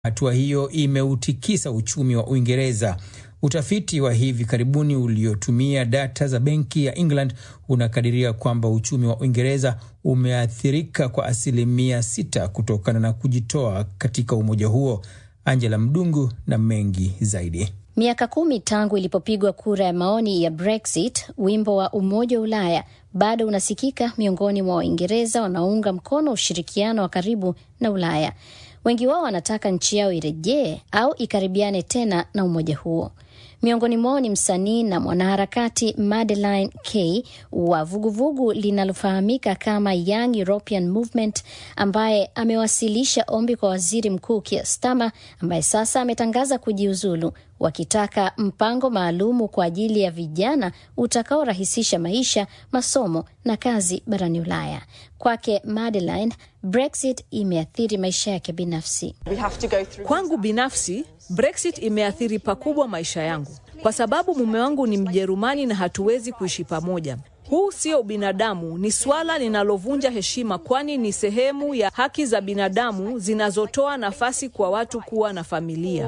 Hatua hiyo imeutikisa uchumi wa Uingereza. Utafiti wa hivi karibuni uliotumia data za benki ya England unakadiria kwamba uchumi wa Uingereza umeathirika kwa asilimia sita kutokana na kujitoa katika umoja huo. Angela Mdungu na mengi zaidi. Miaka kumi tangu ilipopigwa kura ya maoni ya Brexit, wimbo wa Umoja wa Ulaya bado unasikika miongoni mwa Waingereza wanaounga mkono ushirikiano wa karibu na Ulaya. Wengi wao wanataka nchi yao irejee au ikaribiane tena na umoja huo. Miongoni mwao ni msanii na mwanaharakati Madeline K wa vuguvugu linalofahamika kama Young European Movement, ambaye amewasilisha ombi kwa waziri mkuu Keir Starmer ambaye sasa ametangaza kujiuzulu, wakitaka mpango maalumu kwa ajili ya vijana utakaorahisisha maisha, masomo na kazi barani Ulaya. Kwake Madeline, Brexit imeathiri maisha yake binafsi. Kwangu binafsi Brexit imeathiri pakubwa maisha yangu kwa sababu mume wangu ni Mjerumani na hatuwezi kuishi pamoja. Huu sio ubinadamu, ni swala linalovunja heshima, kwani ni sehemu ya haki za binadamu zinazotoa nafasi kwa watu kuwa na familia.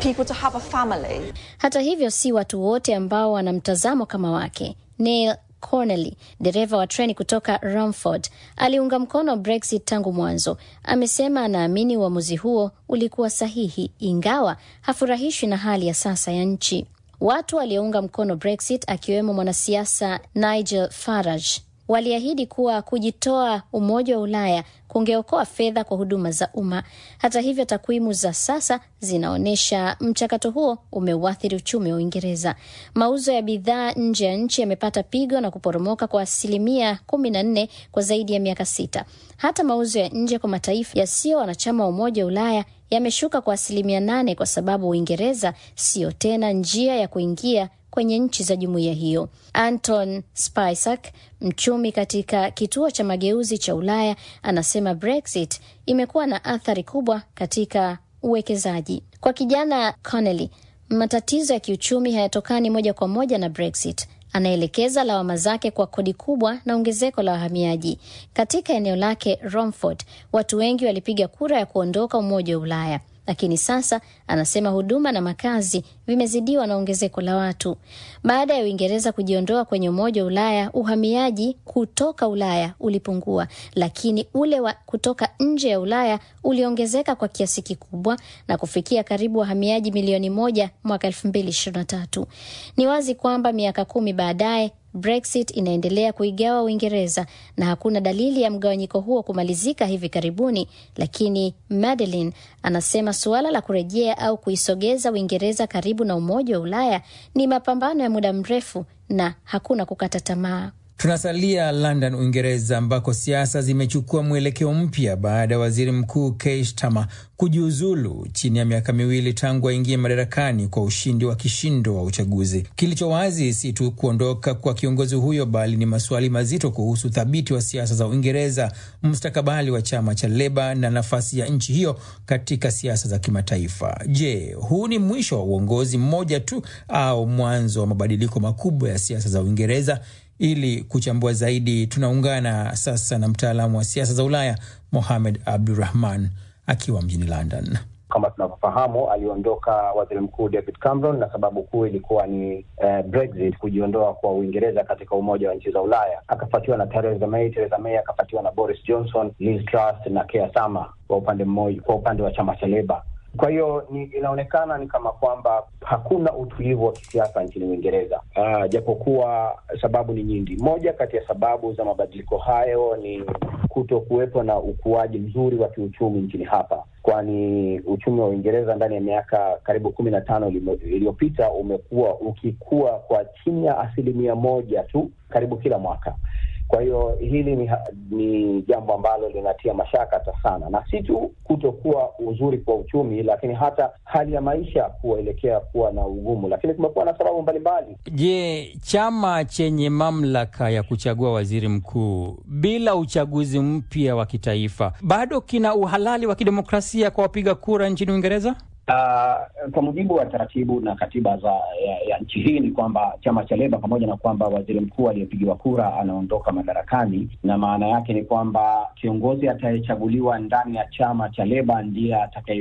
Hata hivyo, si watu wote ambao wana mtazamo kama wake. Neil Cornely, dereva wa treni kutoka Romford, aliunga mkono Brexit tangu mwanzo. Amesema anaamini uamuzi huo ulikuwa sahihi, ingawa hafurahishwi na hali ya sasa ya nchi. Watu waliounga mkono Brexit, akiwemo mwanasiasa Nigel Farage, waliahidi kuwa kujitoa Umoja wa Ulaya kungeokoa fedha kwa huduma za umma. Hata hivyo, takwimu za sasa zinaonyesha mchakato huo umeuathiri uchumi wa Uingereza. Mauzo ya bidhaa nje ya nchi yamepata pigo na kuporomoka kwa asilimia kumi na nne kwa zaidi ya miaka sita. Hata mauzo ya nje kwa mataifa yasiyo wanachama wa Umoja wa Ulaya yameshuka kwa asilimia nane kwa sababu Uingereza siyo tena njia ya kuingia kwenye nchi za jumuiya hiyo. Anton Spisak, mchumi katika kituo cha mageuzi cha Ulaya, anasema Brexit imekuwa na athari kubwa katika uwekezaji. Kwa kijana Connelly, matatizo ya kiuchumi hayatokani moja kwa moja na Brexit. Anaelekeza lawama zake kwa kodi kubwa na ongezeko la wahamiaji. Katika eneo lake Romford, watu wengi walipiga kura ya kuondoka Umoja wa Ulaya, lakini sasa anasema huduma na makazi vimezidiwa na ongezeko la watu. Baada ya Uingereza kujiondoa kwenye Umoja wa Ulaya, uhamiaji kutoka Ulaya ulipungua, lakini ule wa kutoka nje ya Ulaya uliongezeka kwa kiasi kikubwa na kufikia karibu wahamiaji milioni moja mwaka elfu mbili ishirini na tatu. Ni wazi kwamba miaka kumi baadaye Brexit inaendelea kuigawa Uingereza na hakuna dalili ya mgawanyiko huo kumalizika hivi karibuni, lakini Madeline anasema suala la kurejea au kuisogeza Uingereza karibu na Umoja wa Ulaya ni mapambano ya muda mrefu na hakuna kukata tamaa. Tunasalia London, Uingereza, ambako siasa zimechukua mwelekeo mpya baada ya waziri mkuu Keir Starmer kujiuzulu chini ya miaka miwili tangu aingie madarakani kwa ushindi wa kishindo wa uchaguzi. Kilicho wazi si tu kuondoka kwa kiongozi huyo, bali ni maswali mazito kuhusu uthabiti wa siasa za Uingereza, mustakabali wa chama cha Leba na nafasi ya nchi hiyo katika siasa za kimataifa. Je, huu ni mwisho wa uongozi mmoja tu au mwanzo wa mabadiliko makubwa ya siasa za Uingereza? Ili kuchambua zaidi, tunaungana sasa na mtaalamu wa siasa za Ulaya Mohamed Abdurahman akiwa mjini London. Kama tunavyofahamu, aliondoka waziri mkuu David Cameron na sababu kuu ilikuwa ni eh, Brexit, kujiondoa kwa Uingereza katika umoja wa nchi za Ulaya. Akafuatiwa na Theresa May, Theresa May akafuatiwa na Boris Johnson, Liz Truss na Keir Starmer kwa upande mmoja, kwa upande wa chama cha Leba. Kwa hiyo ni inaonekana ni kama kwamba hakuna utulivu wa kisiasa nchini Uingereza, uh, japokuwa sababu ni nyingi. Moja kati ya sababu za mabadiliko hayo ni kuto kuwepo na ukuaji mzuri wa kiuchumi nchini hapa, kwani uchumi wa Uingereza ndani ya miaka karibu kumi na tano iliyopita umekuwa ukikua kwa chini ya asilimia moja tu karibu kila mwaka. Kwa hiyo hili ni, ni jambo ambalo linatia mashaka sana, na si tu kutokuwa uzuri kwa uchumi, lakini hata hali ya maisha kuelekea kuwa na ugumu, lakini kumekuwa na sababu mbalimbali. Je, chama chenye mamlaka ya kuchagua waziri mkuu bila uchaguzi mpya wa kitaifa bado kina uhalali wa kidemokrasia kwa wapiga kura nchini Uingereza? Uh, kwa mujibu wa taratibu na katiba za ya, ya nchi hii ni kwamba chama cha Leba pamoja na kwamba waziri mkuu aliyepigiwa kura anaondoka madarakani, na maana yake ni kwamba kiongozi atayechaguliwa ndani ya chama cha Leba ndiye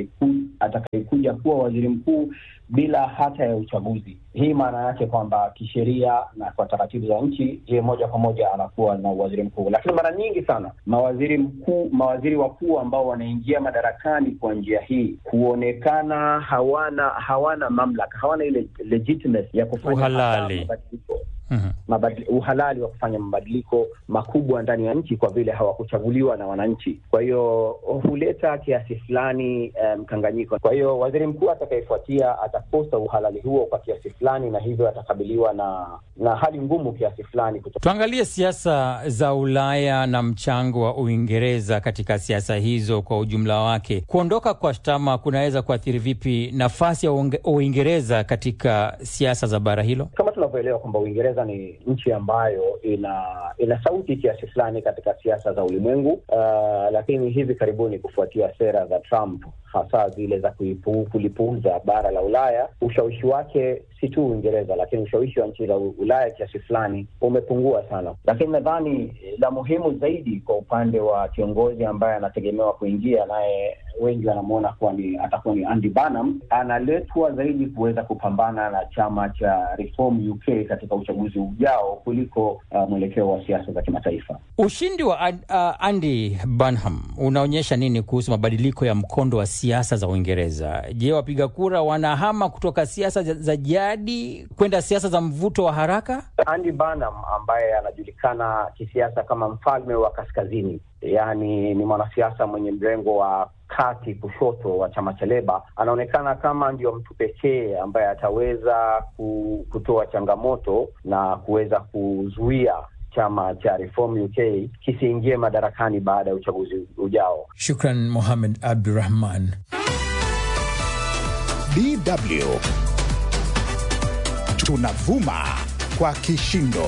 atakayekuja kuwa waziri mkuu bila hata ya uchaguzi. Hii maana yake kwamba kisheria na kwa taratibu za nchi, yeye moja kwa moja anakuwa na waziri mkuu. Lakini mara nyingi sana mawaziri mkuu, mawaziri wakuu ambao wanaingia madarakani kwa njia hii huonekana hawana hawana mamlaka, hawana ile legitimacy ya kufanya uhalali mabadiliko Mm-hmm. Mabadili, uhalali wa kufanya mabadiliko makubwa ndani ya nchi kwa vile hawakuchaguliwa na wananchi. Kwa hiyo huleta kiasi fulani mkanganyiko. Um, kwa hiyo waziri mkuu atakayefuatia atakosa uhalali huo kwa kiasi fulani, na hivyo atakabiliwa na na hali ngumu kiasi fulani. Tuangalie siasa za Ulaya na mchango wa Uingereza katika siasa hizo kwa ujumla wake. Kuondoka kwa Starmer kunaweza kuathiri vipi nafasi ya Uingereza katika siasa za bara hilo? Kama tunavyoelewa kwamba Uingereza ni nchi ambayo ina ina sauti kiasi fulani katika siasa za ulimwengu uh, lakini hivi karibuni kufuatia sera za Trump hasa zile za kulipuuza bara la Ulaya, ushawishi wake si tu Uingereza, lakini ushawishi wa nchi za Ulaya kiasi fulani umepungua sana. Lakini nadhani la muhimu zaidi kwa upande wa kiongozi ambaye anategemewa kuingia naye wengi wanamwona kuwa ni atakuwa ni Andy Burnham, analetwa zaidi kuweza kupambana na chama cha Reform UK katika uchaguzi ujao kuliko uh, mwelekeo wa siasa za kimataifa. Ushindi wa uh, Andy Burnham unaonyesha nini kuhusu mabadiliko ya mkondo wa siasa za Uingereza? Je, wapiga kura wanahama kutoka siasa za jadi kwenda siasa za mvuto wa haraka? Andy Burnham ambaye anajulikana kisiasa kama mfalme wa kaskazini, yaani ni mwanasiasa mwenye mrengo wa kati kushoto wa chama cha Leba, anaonekana kama ndio mtu pekee ambaye ataweza kutoa changamoto na kuweza kuzuia chama cha Reform UK kisiingie madarakani baada ya uchaguzi ujao. Shukran Mohamed Abdurahman. DW tunavuma kwa kishindo.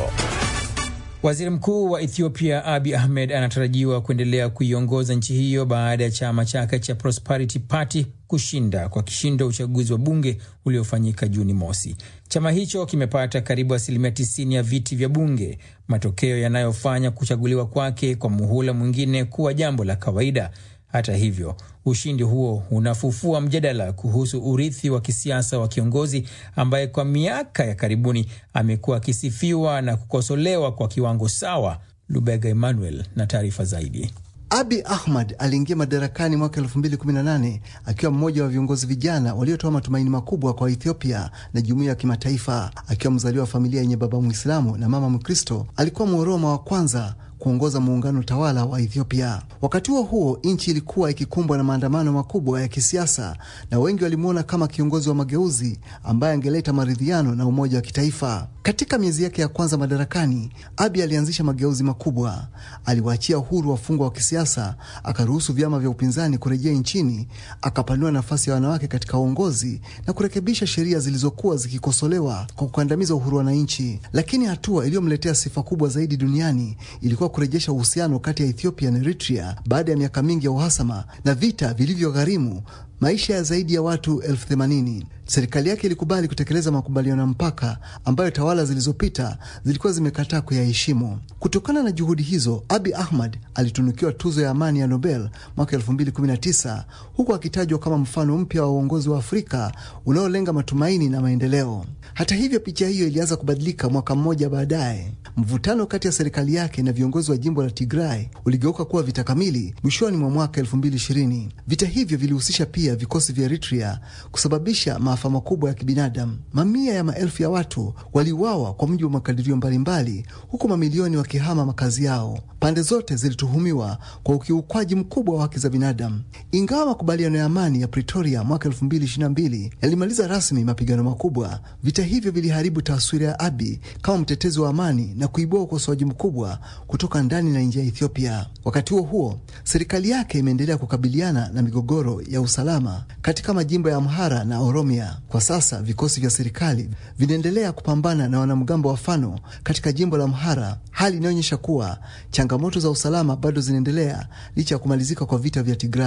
Waziri Mkuu wa Ethiopia Abiy Ahmed anatarajiwa kuendelea kuiongoza nchi hiyo baada ya chama chake cha Prosperity Party kushinda kwa kishindo uchaguzi wa bunge uliofanyika Juni mosi. Chama hicho kimepata karibu asilimia 90 ya viti vya bunge, matokeo yanayofanya kuchaguliwa kwake kwa muhula mwingine kuwa jambo la kawaida. Hata hivyo, ushindi huo unafufua mjadala kuhusu urithi wa kisiasa wa kiongozi ambaye kwa miaka ya karibuni amekuwa akisifiwa na kukosolewa kwa kiwango sawa. Lubega Emmanuel na taarifa zaidi. Abi Ahmad aliingia madarakani mwaka 2018 akiwa mmoja wa viongozi vijana waliotoa matumaini makubwa kwa Ethiopia na jumuiya ya kimataifa. Akiwa mzaliwa wa familia yenye baba Mwislamu na mama Mkristo, alikuwa Mworoma wa kwanza kuongoza muungano tawala wa Ethiopia. Wakati huo huo, nchi ilikuwa ikikumbwa na maandamano makubwa ya kisiasa na wengi walimwona kama kiongozi wa mageuzi ambaye angeleta maridhiano na umoja wa kitaifa. Katika miezi yake ya kwanza madarakani, Abiy alianzisha mageuzi makubwa. Aliwaachia uhuru wafungwa wa kisiasa, akaruhusu vyama vya upinzani kurejea nchini, akapanua nafasi ya wanawake katika uongozi na kurekebisha sheria zilizokuwa zikikosolewa kwa kukandamiza uhuru wa wananchi. Lakini hatua iliyomletea sifa kubwa zaidi duniani ilikuwa kurejesha uhusiano kati ya Ethiopia na Eritrea baada ya miaka mingi ya uhasama na vita vilivyogharimu maisha ya zaidi ya watu elfu themanini. Serikali yake ilikubali kutekeleza makubaliano ya mpaka ambayo tawala zilizopita zilikuwa zimekataa kuyaheshimu. Kutokana na juhudi hizo, Abi Ahmad alitunukiwa tuzo ya amani ya Nobel mwaka 2019 huku akitajwa kama mfano mpya wa uongozi wa Afrika unaolenga matumaini na maendeleo. Hata hivyo, picha hiyo ilianza kubadilika mwaka mmoja baadaye. Mvutano kati ya serikali yake na viongozi wa jimbo la Tigray uligeuka kuwa vita kamili mwishoni mwa mwaka 2020. Vita hivyo vilihusisha pia vikosi vya Eritrea kusababisha maafa makubwa ya kibinadamu. Mamia ya maelfu ya watu waliuawa kwa mujibu wa makadirio mbalimbali, huku mamilioni wakihama makazi yao. Pande zote zilituhumiwa kwa ukiukwaji mkubwa wa haki za binadamu. Ingawa makubaliano ya amani ya Pretoria mwaka 2022 yalimaliza rasmi mapigano makubwa, vita hivyo viliharibu taswira ya Abiy kama mtetezi wa amani na kuibua ukosoaji mkubwa kutoka ndani na nje ya Ethiopia. Wakati huo huo, serikali yake imeendelea kukabiliana na migogoro ya usalama katika majimbo ya Amhara na Oromia. Kwa sasa vikosi vya serikali vinaendelea kupambana na wanamgambo wa Fano katika jimbo la Amhara, hali inayoonyesha kuwa changamoto za usalama bado zinaendelea licha ya kumalizika kwa vita vya Tigray.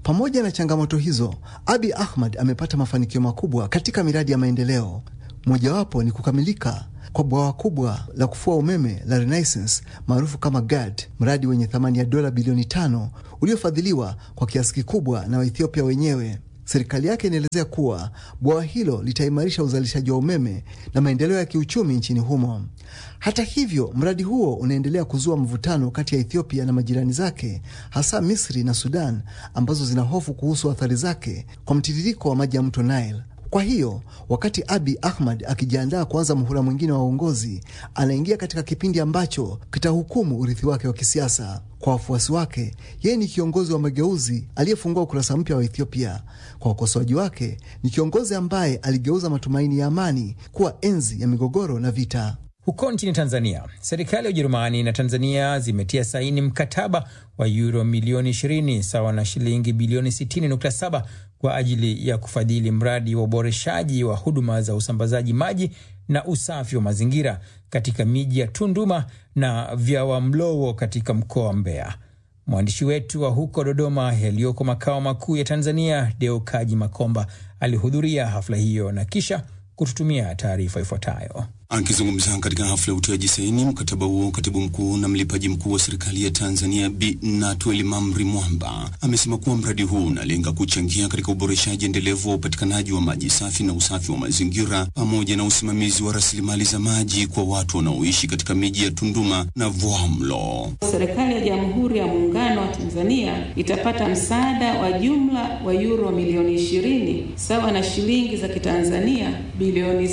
Pamoja na changamoto hizo, Abi Ahmad amepata mafanikio makubwa katika miradi ya maendeleo. Mojawapo ni kukamilika kwa bwawa kubwa la kufua umeme la Renaissance maarufu kama GAD, mradi wenye thamani ya dola bilioni tano uliofadhiliwa kwa kiasi kikubwa na Waethiopia wenyewe. Serikali yake inaelezea kuwa bwawa hilo litaimarisha uzalishaji wa umeme na maendeleo ya kiuchumi nchini humo. Hata hivyo, mradi huo unaendelea kuzua mvutano kati ya Ethiopia na majirani zake, hasa Misri na Sudan, ambazo zina hofu kuhusu athari zake kwa mtiririko wa maji ya mto Nile. Kwa hiyo wakati Abi Ahmad akijiandaa kuanza muhula mwingine wa uongozi, anaingia katika kipindi ambacho kitahukumu urithi wake wa kisiasa. Kwa wafuasi wake, yeye ni kiongozi wa mageuzi aliyefungua ukurasa mpya wa Ethiopia. Kwa wakosoaji wake, ni kiongozi ambaye aligeuza matumaini ya amani kuwa enzi ya migogoro na vita. Huko nchini Tanzania, serikali ya Ujerumani na Tanzania zimetia saini mkataba wa yuro milioni 20 sawa na shilingi bilioni 60.7 kwa ajili ya kufadhili mradi wa uboreshaji wa huduma za usambazaji maji na usafi wa mazingira katika miji ya Tunduma na Vyawamlowo katika mkoa wa Mbeya. Mwandishi wetu wa huko Dodoma yaliyoko makao makuu ya Tanzania, Deo Kaji Makomba alihudhuria hafla hiyo na kisha kututumia taarifa ifuatayo. Akizungumza katika hafla ya utiaji saini mkataba huo, katibu mkuu na mlipaji mkuu wa serikali ya Tanzania Bi Natweli Mamri Mwamba amesema kuwa mradi huu unalenga kuchangia katika uboreshaji endelevu wa upatikanaji wa maji safi na usafi wa mazingira pamoja na usimamizi wa rasilimali za maji kwa watu wanaoishi katika miji ya Tunduma na Vwamlo. Serikali ya Jamhuri ya Muungano wa Tanzania itapata msaada wa jumla wa euro milioni 20 sawa na shilingi za Kitanzania bilioni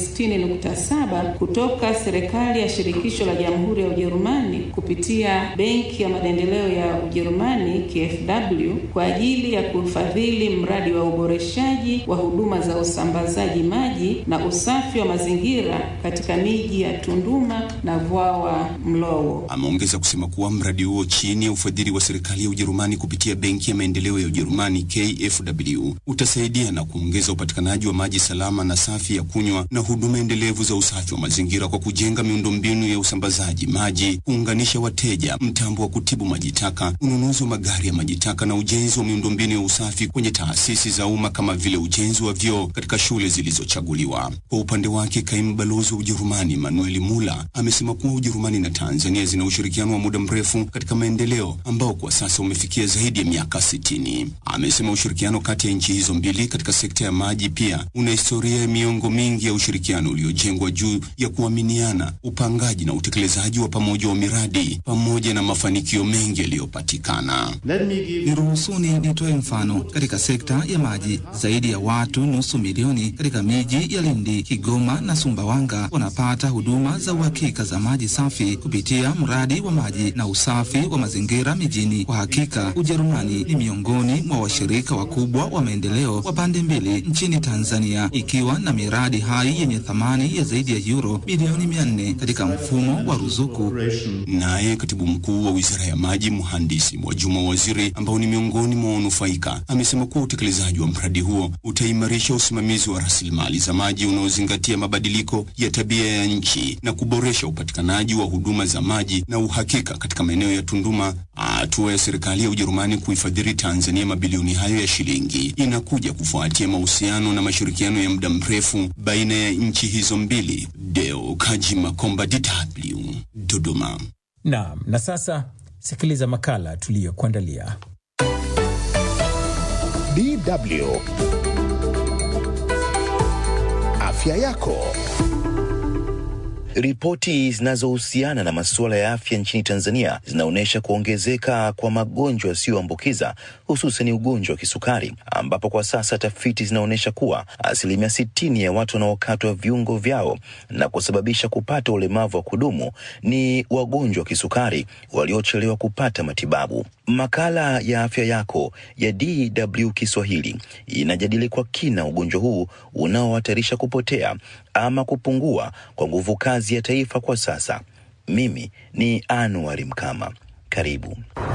60.7 kutoka serikali ya shirikisho la Jamhuri ya Ujerumani kupitia Benki ya Maendeleo ya Ujerumani KfW kwa ajili ya kufadhili mradi wa uboreshaji wa huduma za usambazaji maji na usafi wa mazingira katika miji ya Tunduma na Vwawa Mlowo. Ameongeza kusema kuwa mradi huo chini ya ufadhili wa serikali ya Ujerumani kupitia Benki ya Maendeleo ya Ujerumani KfW utasaidia na kuongeza upatikanaji wa maji salama na safi ya kunywa na huduma endelevu za usafi wa mazingira kwa kujenga miundombinu ya usambazaji maji, kuunganisha wateja, mtambo wa kutibu maji taka, ununuzi wa magari ya maji taka na ujenzi wa miundombinu ya usafi kwenye taasisi za umma kama vile ujenzi wa vyoo katika shule zilizochaguliwa. Kwa upande wake, kaimu balozi wa Ujerumani Manuel Mula amesema kuwa Ujerumani na Tanzania zina ushirikiano wa muda mrefu katika maendeleo ambao kwa sasa umefikia zaidi ya miaka sitini. Amesema ushirikiano kati ya nchi hizo mbili katika sekta ya maji pia una historia ya miongo mingi ya ushirikiano uliojengwa juu ya kuaminiana, upangaji na utekelezaji wa pamoja wa miradi pamoja na mafanikio mengi yaliyopatikana. Niruhusuni nitoe mfano katika sekta ya maji. Zaidi ya watu nusu milioni katika miji ya Lindi, Kigoma na Sumbawanga wanapata huduma za uhakika za maji safi kupitia mradi wa maji na usafi wa mazingira mijini. Kwa hakika, Ujerumani ni miongoni mwa washirika wakubwa wa maendeleo wa pande mbili nchini Tanzania, ikiwa na miradi hai yenye thamani ya zaidi ya euro bilioni mia nne katika mfumo wa ruzuku. Naye katibu mkuu wa wizara ya maji mhandisi Mwajuma Waziri, ambao ni miongoni mwa wanufaika, amesema kuwa utekelezaji wa mradi huo utaimarisha usimamizi wa rasilimali za maji unaozingatia mabadiliko ya tabia ya nchi na kuboresha upatikanaji wa huduma za maji na uhakika katika maeneo ya Tunduma. Hatua ya serikali ya Ujerumani kuifadhili Tanzania mabilioni hayo ya shilingi inakuja kufuatia mahusiano na mashirikiano ya muda mrefu baina ya nchi hizo mbili. Deo Kaji Makomba, DW, Dodoma. Naam, na sasa sikiliza makala tuliyokuandalia. DW Afya yako. Ripoti zinazohusiana na masuala ya afya nchini Tanzania zinaonyesha kuongezeka kwa magonjwa yasiyoambukiza hususan ugonjwa wa kisukari, ambapo kwa sasa tafiti zinaonyesha kuwa asilimia sitini ya watu wanaokatwa viungo vyao na kusababisha kupata ulemavu wa kudumu ni wagonjwa wa kisukari waliochelewa kupata matibabu. Makala ya afya yako ya DW Kiswahili inajadili kwa kina ugonjwa huu unaohatarisha kupotea ama kupungua kwa nguvu kazi ya taifa kwa sasa. Mimi ni Anuari Mkama, karibu.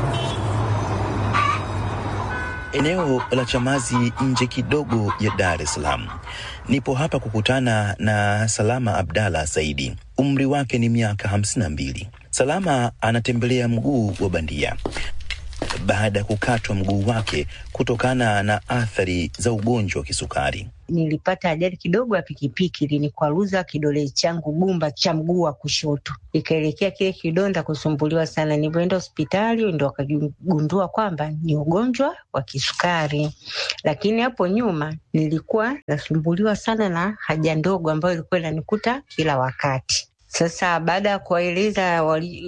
Eneo la Chamazi nje kidogo ya Dar es Salaam. Nipo hapa kukutana na Salama Abdalla Saidi. Umri wake ni miaka hamsini na mbili. Salama anatembelea mguu wa bandia. baada ya kukatwa mguu wake kutokana na athari za ugonjwa wa kisukari. Nilipata ajali kidogo ya pikipiki, linikwaruza kidole changu gumba cha mguu wa kushoto, ikaelekea kile kidonda kusumbuliwa sana. Nilivyoenda hospitali ndo wakagundua kwamba ni ugonjwa wa kisukari, lakini hapo nyuma nilikuwa nasumbuliwa sana na haja ndogo ambayo ilikuwa inanikuta kila wakati. Sasa baada ya kuwaeleza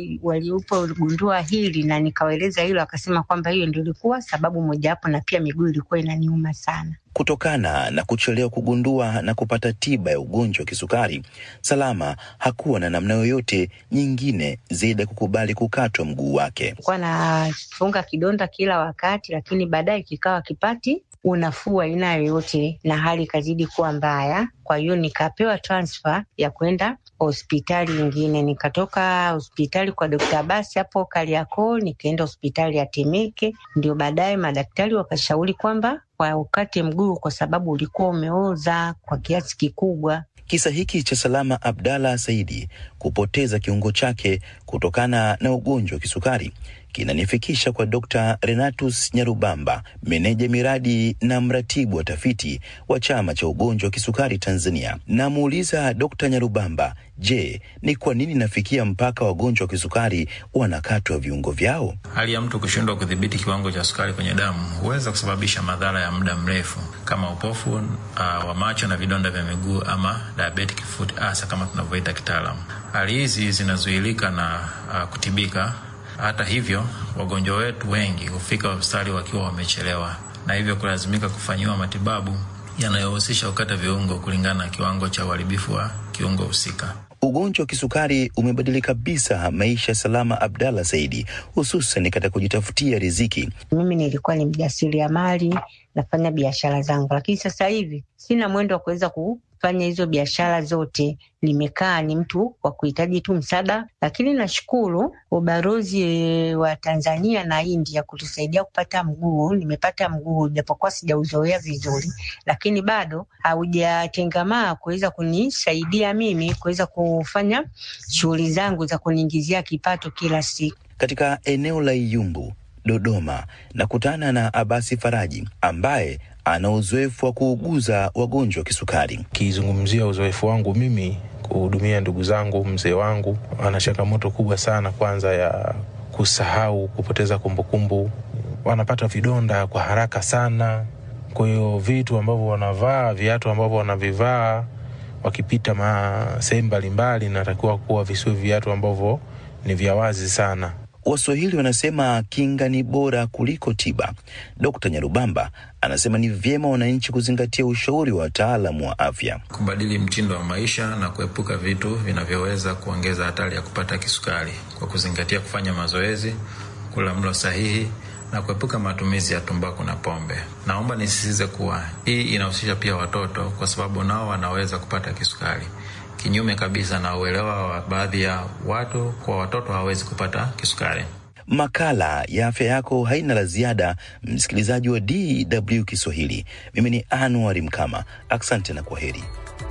walipogundua wali hili na nikawaeleza hilo, akasema kwamba hiyo ndio ilikuwa sababu mojawapo, na pia miguu ilikuwa inaniuma sana. Kutokana na kuchelewa kugundua na kupata tiba ya ugonjwa wa kisukari, Salama hakuwa na namna yoyote nyingine zaidi ya kukubali kukatwa mguu wake. Kuwa nafunga kidonda kila wakati, lakini baadaye kikawa kipati unafuu aina yoyote, na hali ikazidi kuwa mbaya. Kwa hiyo nikapewa transfer ya kwenda hospitali nyingine. Nikatoka hospitali kwa Dokta Abasi hapo Kariakoo, nikaenda hospitali ya Temeke. Ndio baadaye madaktari wakashauri kwamba waukate mguu kwa sababu ulikuwa umeoza kwa kiasi kikubwa. Kisa hiki cha Salama Abdalla Saidi kupoteza kiungo chake kutokana na ugonjwa wa kisukari kinanifikisha kwa Dr. Renatus Nyarubamba, meneja miradi na mratibu wa tafiti wa chama cha ugonjwa wa kisukari Tanzania. Namuuliza Dr. Nyarubamba, je, ni kwa nini nafikia mpaka wagonjwa wa kisukari wanakatwa viungo vyao? Hali ya mtu kushindwa kudhibiti kiwango cha sukari kwenye damu huweza kusababisha madhara ya muda mrefu kama upofu uh, wa macho na vidonda vya miguu ama diabetic foot ulcer kama tunavyoita kitaalamu. Hali hizi zinazuilika na uh, kutibika hata hivyo, wagonjwa wetu wengi hufika hospitali wakiwa wamechelewa na hivyo kulazimika kufanyiwa matibabu yanayohusisha kukata viungo kulingana na kiwango cha uharibifu wa kiungo husika. Ugonjwa wa kisukari umebadili kabisa maisha ya Salama Abdalla Saidi, hususan katika kujitafutia riziki. Mimi nilikuwa ni mjasiriamali, nafanya biashara zangu, lakini sasa hivi sina mwendo wa kuweza kufanya hizo biashara zote. Nimekaa ni mtu wa kuhitaji tu msaada, lakini nashukuru ubalozi wa Tanzania na India kutusaidia kupata mguu. Nimepata mguu japokuwa sijauzoea vizuri, lakini bado haujatengamaa kuweza kunisaidia mimi kuweza kufanya shughuli zangu za kuniingizia kipato kila siku. Katika eneo la Iyumbu, Dodoma, nakutana na Abasi Faraji ambaye ana uzoefu wa kuuguza wagonjwa wa kisukari. Kizungumzia uzoefu wangu mimi kuhudumia ndugu zangu, mzee wangu ana changamoto kubwa sana, kwanza ya kusahau, kupoteza kumbukumbu, wanapata vidonda kwa haraka sana. Kwa hiyo vitu ambavyo wanavaa, viatu ambavyo wanavivaa wakipita sehemu mbalimbali, natakiwa kuwa visiwe viatu ambavyo ni vya wazi sana. Waswahili wanasema kinga ni bora kuliko tiba. Dkt. Nyarubamba anasema ni vyema wananchi kuzingatia ushauri wa wataalamu wa afya, kubadili mtindo wa maisha na kuepuka vitu vinavyoweza kuongeza hatari ya kupata kisukari kwa kuzingatia kufanya mazoezi, kula mlo sahihi na kuepuka matumizi ya tumbaku na pombe. Naomba nisisitize kuwa hii inahusisha pia watoto, kwa sababu nao wanaweza kupata kisukari kinyume kabisa na uelewa wa baadhi ya watu kwa watoto hawawezi kupata kisukari. Makala ya afya yako haina la ziada, msikilizaji wa DW Kiswahili. Mimi ni Anuari Mkama, asante na kwa heri.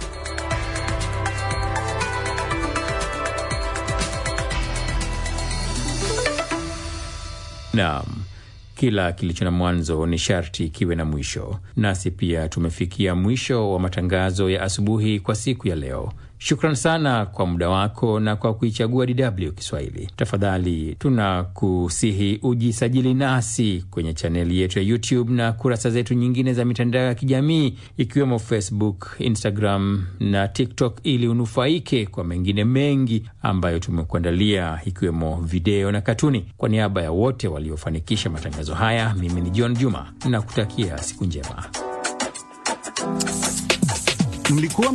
Naam. Kila kilicho na mwanzo ni sharti kiwe na mwisho. Nasi pia tumefikia mwisho wa matangazo ya asubuhi kwa siku ya leo. Shukran sana kwa muda wako na kwa kuichagua DW Kiswahili. Tafadhali tunakusihi ujisajili nasi kwenye chaneli yetu ya YouTube na kurasa zetu nyingine za mitandao ya kijamii ikiwemo Facebook, Instagram na TikTok ili unufaike kwa mengine mengi ambayo tumekuandalia ikiwemo video na katuni. Kwa niaba ya wote waliofanikisha matangazo haya, mimi ni John Juma na kutakia siku njema. Mlikuwa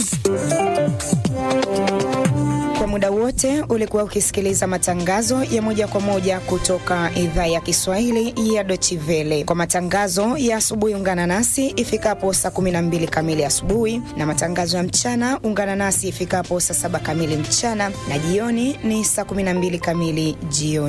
kwa muda wote ulikuwa ukisikiliza matangazo ya moja kwa moja kutoka idhaa ya Kiswahili ya Deutsche Welle. Kwa matangazo ya asubuhi, ungana nasi ifikapo saa 12 kamili asubuhi, na matangazo ya mchana ungana nasi ifikapo saa 7 kamili mchana, na jioni ni saa 12 kamili jioni.